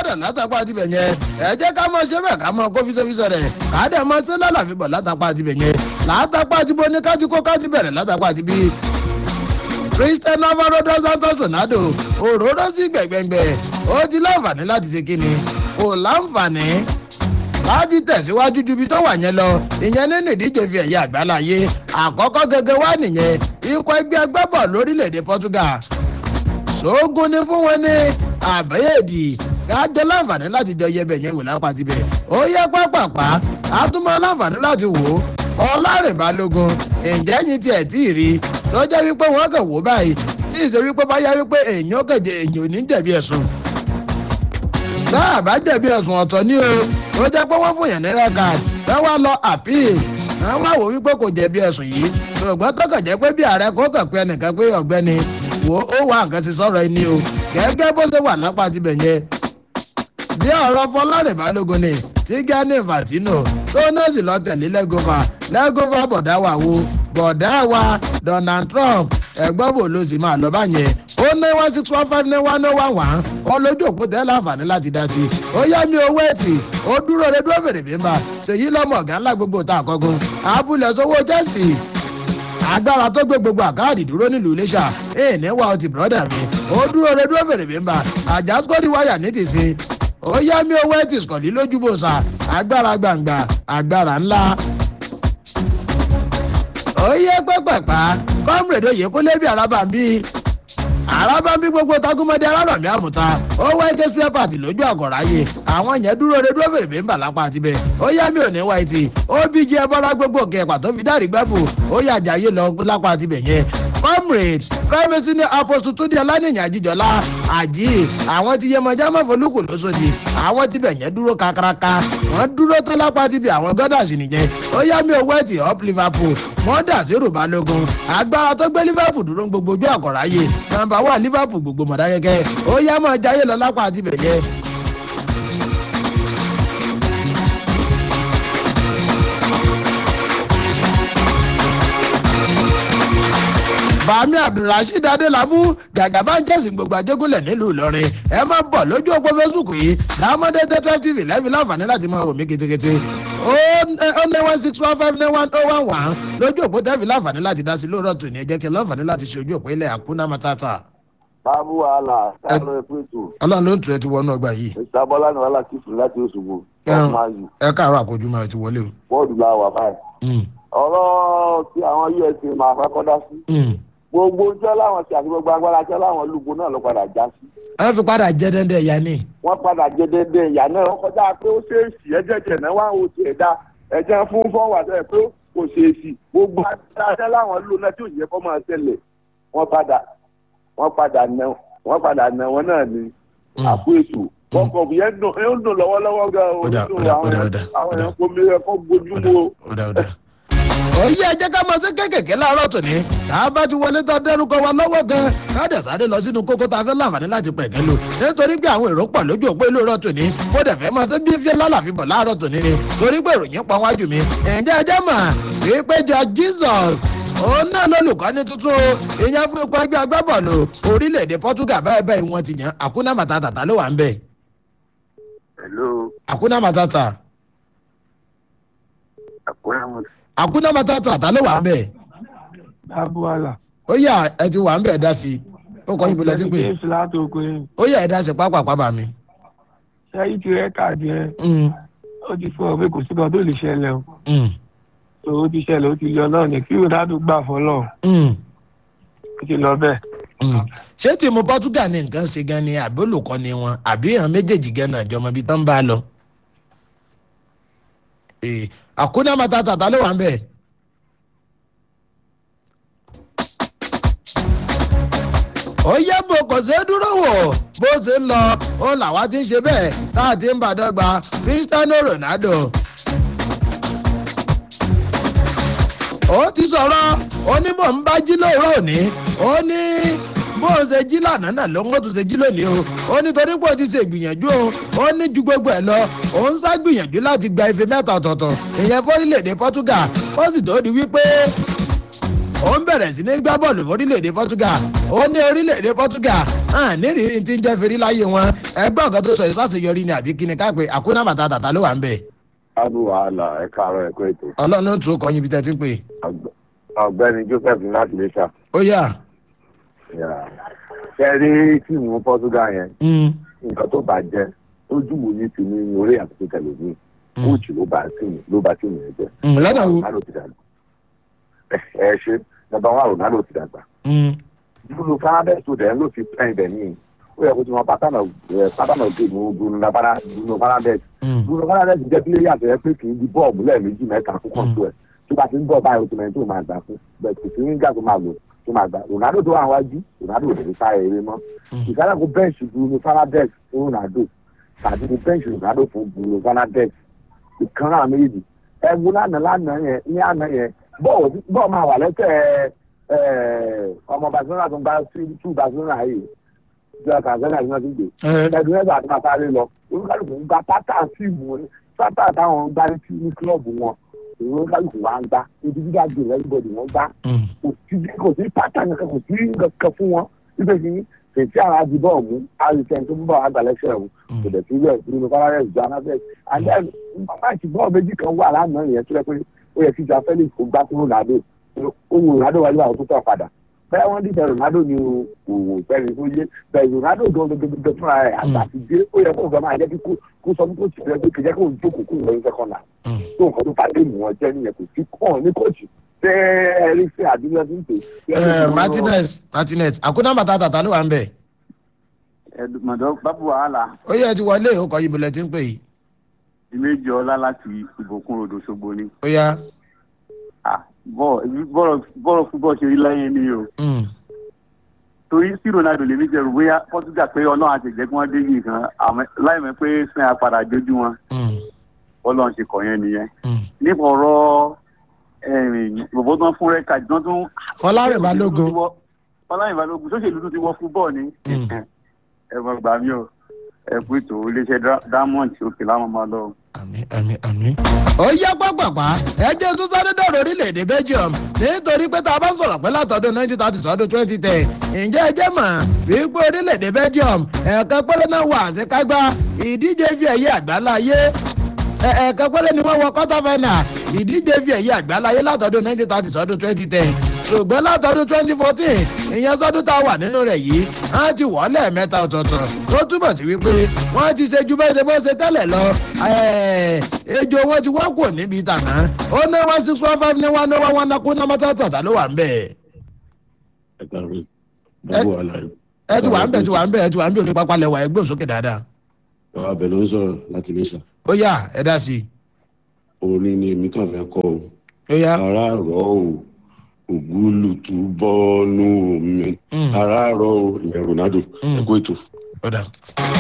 padà látàpá tibẹ̀ yẹn ẹ jẹ́ ká mọ ṣe bẹ́ẹ̀ ká mọ kó fíṣẹ́fíṣẹ́ rẹ̀ ká dẹ̀ mọ sí lálàfi bọ̀ látàpá tibẹ̀ yẹn látàpá tibo ní kájú kó kájú bẹ̀rẹ̀ látàpá tibi christian navarro dos santos ronaldo òróró sí gbẹ̀gbẹ̀gbẹ̀ ó ti láǹfààní láti ṣe kíni kò láǹfààní láti tẹ̀síwájú ju ibi tó wà yẹn lọ ìyẹn nínú ìdíje fi ẹ̀yà àgbáláyé àkọ́kọ́ gẹ́gẹ́ wá nìyẹn ikọ̀ ẹgbẹ́ agbábọ̀ lórílẹ̀‐èdè portugal sóògùn ni fún wọn ní àbẹ́yẹ̀dì kájọ láǹfààní láti jọ yẹ bẹ̀yẹn wò lápá tibẹ̀ ó yẹ pápápá àtúmọ̀ láǹfààní láti wò ó ọlárìn balógun ǹjẹ́ yín tiẹ̀ tí ì rí lọ́jọ́ wípé wọ́n kàn wò báyìí tí ì ṣe wípé báyá wípé èèyàn kẹ̀jẹ̀ èèyàn ò ní jẹ̀bi ẹ̀sùn tá a bá jẹ̀bi ẹ̀sùn ọ̀tọ̀ ní o ó jẹ́ pé wọ́n fún yẹn ní rẹ́gà ẹ wá lọ àpíì ẹ wá wò wípé kò jẹ̀bi ẹ̀sùn yìí ṣùgbọ́n tó kàn jẹ́ pé bí ààrẹ kó kàn pé ẹnìkan pé ọ̀gbẹ́ni wò ó wà nǹkan ti sọ̀rọ̀ ẹni o gẹ́gẹ́ bó ṣe wà lápá tibẹ̀ yẹn bí ọ̀rọ̀ fọlọ́rìn balógun ni tí gani infantino tó náà sì lọ tẹ̀lé lẹ́gọ́fà lẹ́gọ́fà bọ̀dá wa wo bọ̀dá wa donald trump ẹ̀gbọ́n bò ló sì máa lọ báyẹn ó ní one six one five nine one oh one one ó lójú òpó tẹ́ láǹfààní láti dá sí i ó yá mi owó ẹ̀tì ó dúró rẹ dúró fèrè bímbà ṣèyí lọ́mọ ọ̀gá ńlá gbogbo tá a kọ́gun abúlé sówó chelsea agbára tó gbé gbogbo àkáàdì dúró nílùú iléṣà èè ní wa ọtí bùrọ́dà mi ó dúró rẹ dúró fèrè bímbà àjàsíkòdì wáyà ní tìsín ó yá mi owó ẹ̀tì sọ̀lí lójúbòsà agbára gbàǹgbà agbára ńlá ó yẹ pẹ́pẹ́pá kọ́mrèdè òye kó lébi àràbà ń bí àràbà ń bí gbogbo tagunmọ́dé alárọ̀mí àmùta ó wá ike spare part lójú àgọ̀ráyè àwọn yẹn dúró re dúró fèrè bí ń bà lápá tibẹ̀ ó yá mi ò ní wáìtì ó bí jẹ́ bọ́lá gbogbo kẹ̀pà tó fi dárí gbẹ́bù ó yà jàyè lọ lápá tibẹ̀ yẹn comrade privacy ní apostle tó di ọlánìyàn àjíjọlá àjí àwọn ti yẹ mọjá mọ folúkù lóṣòdì àwọn tibẹ̀ yẹn dúró kakaraka wọ́n dúró tó lápá tibẹ̀ àwọn gọ́dàsì nìyẹn ó yá mi owó ẹ̀tì up liverpool wọ́n dà sí rò balógun agbára tó gbé liverpool dúró gbogbo ojú àkọ́ráyè nàmbà wà liverpool gbogbo mọ̀dákẹ́kẹ́ ó yá mọ̀ jayé lọ lápá tibẹ̀ yẹn bàmí abdulrasheed adélábù gàgàbá ń jẹ́sìn gbogbo àjẹgúnlẹ̀ nílùú ìlọrin ẹ má bọ̀ lójú òpó facebook yìí lámọ́dé tẹ́tẹ́ tv lẹ́bi láǹfààní láti máa wò mí ketekete ó ní one six one five nine one oh one one lójú òpó tẹ́fì láǹfààní láti dá sí lóòrọ̀ tòní ẹ jẹ́ kí láǹfààní láti ṣe ojú òpó ilẹ̀ àkúnná matata. báàbù wàhálà sáré pẹ̀tù ọlọ́run ló ń tún ẹ ti wọnú ọgbà yìí ìsàbọ̀lá ni wàhálà kìsùn láti oṣùgbò Ẹran. ọmọayù ẹ káàárọ̀ àkójúmọ́ ẹ ti wọlé o. bọ́ọ̀dù la wà báyìí. ọ̀rọ̀ tí àwọn usa máa kọ́kọ́ dá sí gbogbo iṣẹ́ láwọn ṣe àti gbogbo agbára iṣẹ́ láwọn lùgbò náà ló padà já sí. ẹ fi padà jẹ́ dẹ́ndẹ́ ìyá ni. wọ́n padà jẹ déédéé ìyá náà wọ́n kọjá pé ó ṣèèṣì ẹ̀jẹ̀ jẹ̀ náà wá ó ti ẹ̀dá ẹ̀jẹ̀ fún fọ́wà sẹ́yìn pé kò ṣèèṣì gbogbo agbára iṣẹ́ láwọn lò náà tí ò yẹ kó máa ṣẹlẹ̀ wọ́n padà wọ́n padà nà wọ́n padà nà wọ́n náà ní àpò ètò kọkọ yẹn dùn ẹ ń dùn lọ́wọ́lọ́wọ́ gan o Ó dà, nínú ó dà, ó àwọn dà, ó dà, àwọn ó dà. èèyàn kò mi ẹ kó gbójúmọ́ o. ọ̀dà ọ̀dà. èyí ẹ jẹ́ ká máa ṣe kéékèèké láàárọ̀ tòní tá a bá ti wọlé tán dẹ́rùkọ wa lọ́wọ́ gan ká dẹ̀ sáré lọ sínú kókó tá a fẹ́ láǹfààní láti pẹ̀kẹ́ lò nítorí pé àwọn èrò pọ̀ lójú òpó ìlú ọ̀rọ̀ tòní mo dẹ̀ fẹ́ máa ṣe bí fíẹ́ lálàfi bọ̀ láàárọ̀ tòní ni torí pé ìròyìn pọ̀ wájú mi ǹjẹ́ ẹ jẹ́ mà wípé jọ jesus òun náà lólùkọ́ni tuntun o ìyẹn fún ipò ẹgbẹ́ agbábọ́ọ̀lù orílẹ̀-èdè portugal báyìí báyìí wọ́n ti yàn àkúnná màtàtà tá ló wà ń bẹ̀ hello àkúnná màtàtà àkúrẹ́mù àkúnná màtàtà tá ló wà ń bẹ̀ báàbù wàhálà. ó yà ẹ ti wà ń bẹ̀ dá sí i ó kọ́ ibo lẹ́tí pé james látòkò yẹn ó yà ẹ dá sí pápá bá mi. ṣẹ́yí ti rẹ́kàdì yẹn Mm, ó ti fún ọ pé kò sí kan tó lè ṣẹlẹ̀ o mm, tó o ti ṣẹlẹ̀ ó ti lọ náà ní kí ronaldo gbà fọlọ́ mm, ó ti lọ bẹ́ẹ̀. mm. ṣé tìmú portugal ní nǹkan ṣe gan ni àbí olùkọ́ ni wọn àbí àwọn méjèèjì gan náà jọmọ ibi tó ń bá a lọ. Eh, àkúnná màtàtà tá ló wà ń bẹ̀. ó yẹ bò kò ṣeé dúró wò bó ṣe ń lọ ó làwa ti ń ṣe bẹ́ẹ̀ tá a ti ń bàdọ́gba cristiano ronaldo. ó ti sọ̀rọ̀ ó ní bò ń bá jí lóòrọ̀ òní ó ní bó o ṣe jí lánàá náà ló ń wọ́n tún ṣe jí lónìí o ó ní torí pé o ti ṣe ìgbìyànjú o ó ní ju gbogbo ẹ̀ lọ ó ń sá gbìyànjú láti gba ife mẹ́ta ọ̀tọ̀ọ̀tọ̀ ìyẹn fórílẹ̀-èdè portugal ó sì tó di wípé ó ń bẹ̀rẹ̀ sí ní gbá bọ́ọ̀lù fórílẹ̀-èdè portugal ó ní orílẹ̀-èdè portugal hàn nírìírí tí ń jẹ́ fèrè láyé wọn ẹgbẹ́ ọ̀gá tó sọ ìsàṣeyọrí ni àbí kíni ká pé àkúnná bàtà tàtà ló wà ń bẹ̀. abu wàhálà ẹ káàárọ̀ ẹ kó ètò ọlọ́run ló tún kọ́ yín bí tẹ́ ti ń pè. ọ̀gbẹ́ni joseph láti lè ṣá. ó yà. ṣe rí tíìmù portugal yẹn Mm, nǹkan tó bá jẹ ojú wo ní ti ní orí àti tẹlifíìn kóòtù ló bá tíìmù ló bá tíìmù yẹn jẹ. mm, lọ́dọ̀ wo. ronaldo ti dàgbà ẹ ṣe nọmba wa ronaldo ti dàgbà Mm, bruno fernandes tó dẹ̀ ló fi pẹ́ẹ́n dẹ̀ ní ó yẹ kó tí wọ́n pátánà pátánà géèmù bruno Fernandes- bruno fernandes mm, bruno fernandes jẹ́ pílẹ́yà tó yẹ pé kì í di bọ́ọ̀mù lẹ́ẹ̀mejì mẹ́ta fún kọ́ńtò ẹ̀ tó bá ti ń bọ̀ báyìí oṣù tó máa gbà fún bẹ́ẹ̀ kò sí nígbà tó máa lò tó máa gbà ronaldo tó wà wájú ronaldo ò lè sá eré mọ́ ìsáré kó bẹ́ǹṣì bruno fernandes fún ronaldo tàbí kó bẹ́ǹṣì ronaldo fún bruno fernandes ìkan náà méjì ẹ̀gbọ́n lánàá lánàá yẹn ní àná yẹn bọ́ọ̀ bọ́ọ̀ máa wà lẹ́sẹ̀ ẹ̀ ọmọ barcelona tó ń bá tú barcelona yìí jẹ́ kàzẹ́nà ní wọ́n ti gbé ẹ, ẹdun ẹgbẹ àti máa sáré lọ olúkálùkù ń gba pátá fíìmù ní pátá táwọn ń gbá ní tí- ní kílọ̀bù wọn olúkálùkù wa ń gbá individual game everybody wọn gbá mm, kò sí kò sí pátá nìkan kò sí nǹkan fún wọn nígbà tí fèsì àwọn adìbọ̀ mú àrùsẹ̀ tó ń bọ̀ àgbàlẹ́sẹ̀ ọ̀hún kò dẹ̀ sílẹ̀ nínú fárárẹ̀ ìjọ anáfẹ́ and then máàkì bọ́ọ̀ méjì kan wà lánàá yẹn tó yẹ pé ó yẹ kí ìjà felix kó gbá fún ronaldo ohun ronaldo wájú àwọn tó tọ̀ padà bẹ́ẹ̀ wọ́n dìbẹ̀ ronaldo ni òwò fẹ́ni tó yé bẹ́ẹ̀ ronaldo gan gẹ́gẹ́ fúnra rẹ̀ àgbà ti dé ó yẹ kó nǹkan máa jẹ́ kí kó- kó sọ fún kóòtù rẹ̀ pé kìjẹ́ kó ń jókòó kó ń lọ ní sẹ́kọ̀ndà mm. tó nǹkan tó fàdé mú wọn jẹ́ nìyẹn kò sí kàn ní kóòtù tẹ́ ẹ rí sí àdúgbò tó ń tè. ẹ, martinez martinez àkúnná bàtà tàtà ló wà ń bẹ̀. mọ̀dọ́ bábù wàhálà ó yẹ ti wọlé ó kọ́ yín bí lẹ́ ti ń pè yìí. ìméjì ọlá láti ìbòkun rodò ṣogbo ni. ó yá. Ah, bọ́ọ̀- ibi bọ́ọ̀rọ̀ bọ́ọ̀rọ̀ fúbọ̀ ṣe rí láyé ni o Mm, torí sí ronaldo lèmi jẹrù bóyá portugal pé ọlọ́run àti ìjẹ́ kí wọ́n dé yìí kan àmọ́ láìmọ̀ pé sin apàdà jójú wọn mm, ọlọ́run ṣe kọ̀ yẹn nìyẹn. mm. nípa ọ̀rọ̀ bòbó tán fún rẹ́ka ìdán tún. fọlárìn balógun. fọláyìn balógun sóṣèlú tún ti wọ fúbọ̀ ni. Mm. ẹ mọ̀ gbà mí o ẹ kú ètò iléeṣẹ́ diamond òkè láwọn máa lọ. àmì àmì àmì. ó yá pápápá ẹjẹ tó sáré dọ̀rọ̀ orílẹ̀-èdè belgium nítorí pé tá a bá sọ̀rọ̀ pé látọdún nineteen thirty sọ́dún twenty ten ǹjẹ́ ẹjẹ́ mọ̀ wípé orílẹ̀-èdè belgium ẹ̀ẹ̀kan péré náà wà àṣekágbá ìdíje fi ẹ̀yẹ àgbáláyé ẹ̀ẹ̀kan péré ni wọ́n wọ quarter final ìdíje fi ẹ̀yẹ àgbáláyé látọdún nineteen thirty sọ́dún twenty ten ṣùgbọ́n látọdún twenty fourteen ìyẹn sọ́dún tá a wà nínú rẹ̀ yìí wọ́n ti wọ́ lẹ́ẹ̀mẹ́ta ọ̀tọ̀ọ̀tọ̀ tó túbọ̀ sí wípé wọ́n ti ṣe ju bẹ́ẹ̀ ṣe bẹ́ẹ̀ ṣe tẹ́lẹ̀ lọ ẹ̀ẹ́, ejò wọn ti wọ́n kò níbi tàná ó ní one six one five ní one oh one one nakú náà mọ́tò tàtà ló wà ń bẹ̀. ẹ kàwé báwo àlàyé. ẹ ti wà ń bẹ̀ ti wà ń bẹ̀ ẹ ti wà ń bẹ̀ òní pápá lẹ́wà ẹgbẹ́ òsókè dáadáa. bàbá abẹ ló ń sọ̀rọ̀ láti iléṣà ó yá ẹ dá sí i orin ni èmi kàn fẹ́ kọ́ o ó yá ara rọ̀ o ògúlùtù bọ́ọ̀nù omi Mm. ara rọ̀ o ìyẹn ronaldo Mm. ẹ kó ètò. ó dà.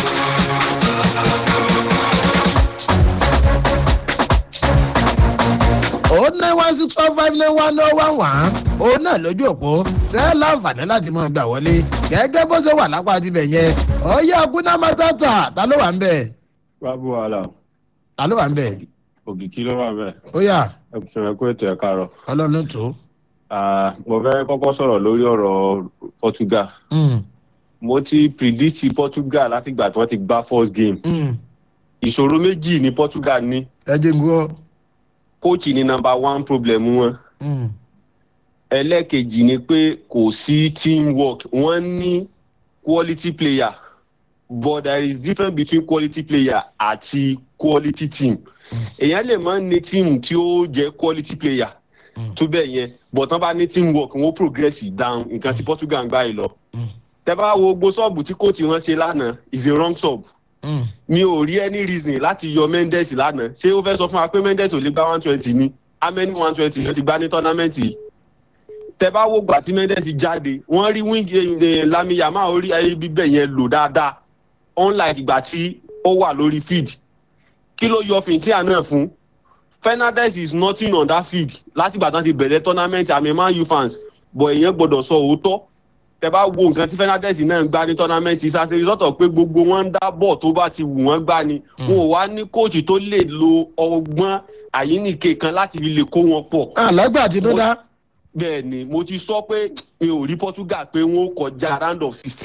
ó ní one six one five nine one oh one one òun náà lójú òpó tẹ́ láǹfààní láti mọ̀ gbà wọlé gẹ́gẹ́ bó ṣe wà lápá tibẹ̀ yẹn ọ̀yẹ́ akúná mọ́tàtà ta ló wà ń bẹ̀ bábú wàhálà ta ló wà ń bẹ̀ òkìkí ló wà bẹ́ẹ̀ ó yà ẹ kò sọ̀rọ̀ kó ètò ẹ̀ káàárọ̀. ọlọ́run tó. Ah, mo fẹ́ kọ́kọ́ sọ̀rọ̀ lórí ọ̀rọ̀ portugal Mm, mo ti predict portugal látìgbà tí wọ́n ti gbá first game mm. ìṣòro méjì ní portugal ní ẹ jẹ́ ń gbọ́. coach ní number one problem wọn Mm, ẹlẹ́ẹ̀kejì ni pé kò sí teamwork wọ́n ní quality player but there is difference between quality player àti quality team èèyàn lè máa ń ní team tí ó jẹ́ quality player Mm. tó bẹ́ẹ̀ yẹn but wọ́n bá ní teamwork wọ́n progress down nǹkan tí portugal ń gbá yìí lọ Mm. tẹ bá wo gbogbo sọ́ọ̀bù tí coach wọn ṣe lánàá is a wrong sub mm. mi ò rí any reason láti yọ mendes lánàá ṣé ó fẹ́ sọ fún wa pé mendes ò lè gba one twenty ni how many one twenty ló ti gbá ní tournament yìí tẹ bá wo gbà tí mendes jáde wọ́n rí wing eh, lami yama orí ayé bíbẹ̀ yẹn lò dáadáa unlike ìgbà tí ó wà lórí field kí ló yọ fìntíà náà fún fernandez is nothing on that field látìgbà tán ti bẹ̀rẹ̀ tournament àmì man u fans but èèyàn gbọ́dọ̀ sọ òótọ́ tẹ bá wo nǹkan tí fernandez náà ń gbá ní tournament ìsàsè ìsọ̀tọ̀ pé gbogbo wọn ń dá bọ̀ tó bá ti wù wọ́n gbá ni wọn ò wá ní kóòtù tó lè lo ọgbọ́n àyíníke kan láti fi lè kó wọn pọ̀ àlágbà àtinúdá. bẹ́ẹ̀ ni mo ti sọ pé mi ò rí portugal pé wọn ó kọjá round of sixteen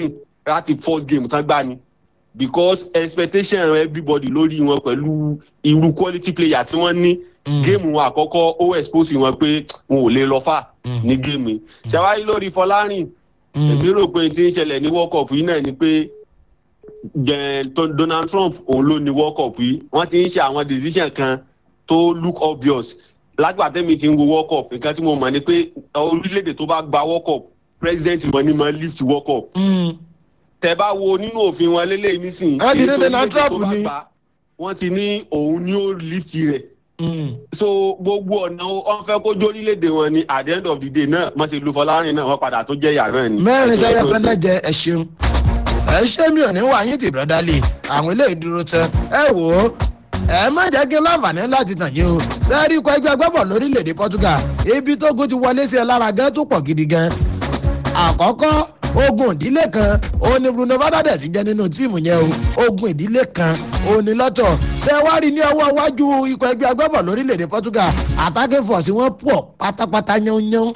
láti first game tán gbá ni because expectation everybody lórí wọn pẹ̀lú irú quality player tí wọ́n ní géèmù wọn àkọ́kọ́ ó expose wọn pé wọn ò lè lọ fà ní géèmù yìí ṣàwárí lórí fọlárìn èmi rò pé tí ń ṣẹlẹ̀ ní world cup yìí náà ni pé jẹ- tó- donald trump òun ló ní world cup yìí wọ́n ti ń ṣe àwọn decision kan tó look obvious lágbàtẹ́mi ti ń wo world cup nǹkan tí mo mọ̀ ni pé orílẹ̀-èdè tó bá gba world cup president wọn ni mo lift world cup tẹ bá wo nínú òfin wọn lélẹ́yìn nísìnyí. Ẹ ti ní èyí tó Donald orílẹ̀-èdè tó Trump bá ni. gbà, wọ́n ti ní òun ni ó lift rẹ̀ so gbogbo ọ̀nà wọn fẹ́ kó jórílẹ̀-èdè wọn ni at the end of the day náà wọ́n ti lu fọlárin náà wọ́n padà tó jẹ́ yàrá ni. mẹ́rin sẹ́yẹ pẹ́lẹ́ jẹ ẹ ṣeun ẹ ṣé mi ò ní wá yín tì brọ́dá lè àwọn eléyìí dúró tán ẹ wò ó ẹ má jẹ́ kí n láǹfààní láti tàn yín o sẹ́ẹ̀rí ikọ̀ ẹgbẹ́ agbábọ̀ lórílẹ̀‐èdè portugal ibi tó gun ti wọlé sí ẹ lára gan tó pọ̀ gidi gan àkọ́kọ́ ogun ìdílé kan òun ni bruno fernandes jẹ́ nínú tíìmù yẹn o ogun ìdílé kan òun ni lọ́tọ̀ ṣé wá rí ní ọwọ́ iwájú ikọ̀ ẹgbẹ́ agbábọ̀ lórílẹ̀‐èdè portugal attacking force wọn pọ̀ pátápátá yánnyán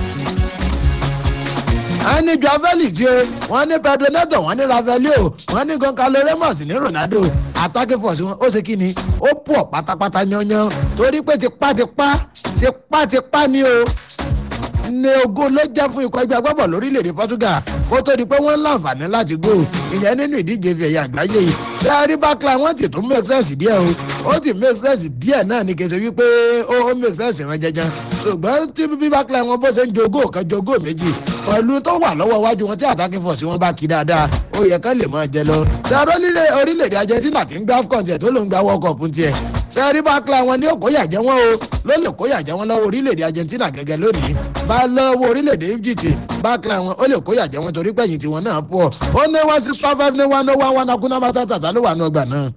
wọ́n ní joao felix tí o wọ́n ní pedro neto wọ́n ní rafaelio wọ́n ní goncalo ramos ní ronaldo attacking force wọn ó ṣe kí ni ó pọ̀ pátápátá yányán torí pé tipátipá tipátipá ni o ní ogún ló jẹ́ fún ikọ̀ ẹgbẹ́ agbábọ̀ lórílẹ̀‐èdè portugal kó tó di pé wọ́n ń láǹfààní láti gò ìyẹn nínú ìdíje fi ẹ̀yà àgbáyé yìí ṣé ẹ rí bákìlá wọn ti tún make sense díẹ̀ o ó ti make sense díẹ̀ náà ní kẹsẹ̀ wípé ó ó make sense rán jẹjẹ ṣùgbọ́n tí bí bákìlá wọn bó ṣe ń jogó kan jogó méjì pẹ̀lú tó wà lọ́wọ́ iwájú wọn tí attacking force wọn bá kí dáadáa ó yẹ kán lè máa jẹ lọ ṣé ẹ orílẹ̀-èdè argentina ti ń gbá afcon tiẹ̀ tó ló ń gba world cup tiẹ̀ ṣé rí bákìlá wọn ní òkóyà jẹ́ wọn o ló lè kóyà jẹ́ wọn lọ́wọ́ orílẹ̀-èdè argentina gẹ́gẹ́ lónìí bá lọ́wọ́ orílẹ̀-èdè egypt bákìlá wọn ó lè kóyà jẹ́ wọn torí pẹ̀yìn tiwọn náà pọ̀ ó ní one six five five ní one oh one one akúnná bá tàtà ló wà ní ọgbà náà.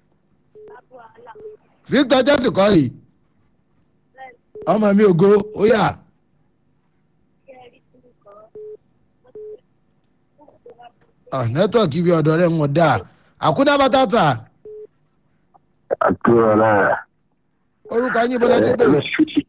victor jesse kọ́ yìí ọmọ mi ògo ó yà. nẹ́tọ̀kì bí ọ̀dọ̀ rẹ̀ ń wọ̀ dáa àkúnná bá tàtà àtúrọ̀ náà. orúkọ yín bọ́lá ti gbé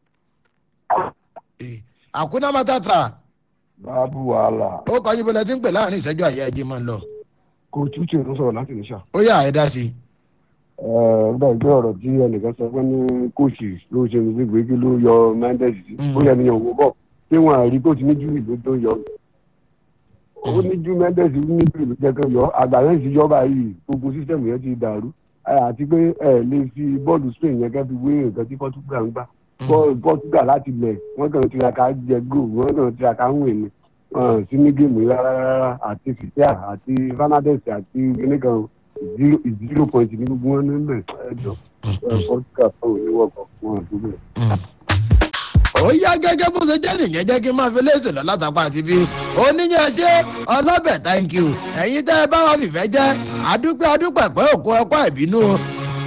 àkúnná bá tàtà báàbù wàhálà ó kọ yín bọ́lá ti ń pè láàrin ìṣẹ́jú àyà ẹ̀jẹ̀ máa ń lọ kò tútù ló sọ̀rọ̀ láti níṣà. ó yà ẹ̀ dá sí i. nígbà ìgbé ọ̀rọ̀ tí ẹnìkan sọ pé ní kóòsì ló ṣe ní gbígbé kí ló yọ mendes sí Mm. ó yẹ níyàn owó bọ̀ tí wọ́n á rí kó ti ní júwì ló tó yọ. ó ní jú mendes ní júwì ló jẹ́ kán yọ àgbà yẹn ti yọ báyìí gbogbo sísẹ̀mù yẹn ti dàrú Eh, àti pé ẹ lè fi bọ́ọ̀lù spain yẹn kẹ́ fi wé nǹkan tí portugal ń gbà bọ́ọ̀lù portugal láti lẹ̀ wọ́n kàn tiraka jẹ góò wọ́n kàn tiraka ń wè ní wọn sí ní géèmù yìí rárá rárá àti fìtíà àti fernandez àti gínníkan zero point ní gbogbo wọn nílẹ̀ ẹjọ́ portugal tó ní wọ́pọ̀ wọn àdúgbò. ó yá gẹ́gẹ́ bó ṣe jẹ́ nìyẹn jẹ́ kí n máa fi léèsì lọ látàpá àti bí oníyàn ṣe ọlọ́bẹ̀ thank you ẹ̀yin tẹ́ ẹ bá wà fìfẹ́ jẹ́ àdúpẹ́ àdúpẹ́ pé òkú ẹ̀kọ́ ìbínú o.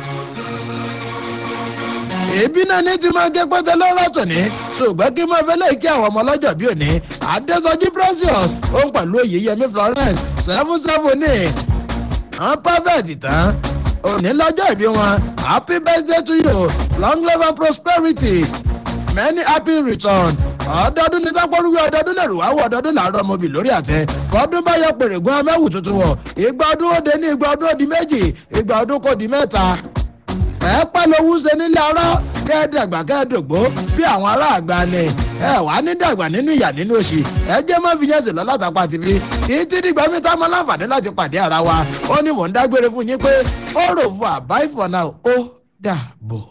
èébí náà ní ti máa gé pẹ́tẹ́ lọ́rọ̀ tòní ṣùgbọ́n kí n máa fẹ́ lẹ́yìn kí àwọn ọmọ ọlọ́jọ́ bí òní adésọjí precious òun pẹ̀lú oyèyẹmí florence seven seven ní àwọn perfect tán òní lọ́jọ́ ìbí wọn happy birthday to you long life and prosperity many happy return ọdọọdún ní sápọ́rúwé ọdọọdún lè rù wá wọ ọdọọdún làárọ̀ ọmọbì lórí àtẹ kọ́dún bá yọ pèrègùn amẹ́wù tuntun wọ̀ ìgbà ọdún ó dé ní ìgbà ọdún ó di méjì ìgbà ọdún kò di mẹ́ta ẹ pẹ́ lówó ṣe nílé ọ̀rọ̀ kẹ́ẹ̀dàgbà kẹ́ẹ̀dògbó bí àwọn ará àgbà ni ẹ wàá ní dàgbà nínú ìyà nínú òsì ẹ jẹ́ mọ́ fi yẹn sì lọ látàpá tìbí títí dìgbà mi tá mọ́ láǹfààní láti pàdé ara wa ó ní mò ń dágbére fún yín pé ó rò fún àbáìfọ̀ náà ó dàbọ̀.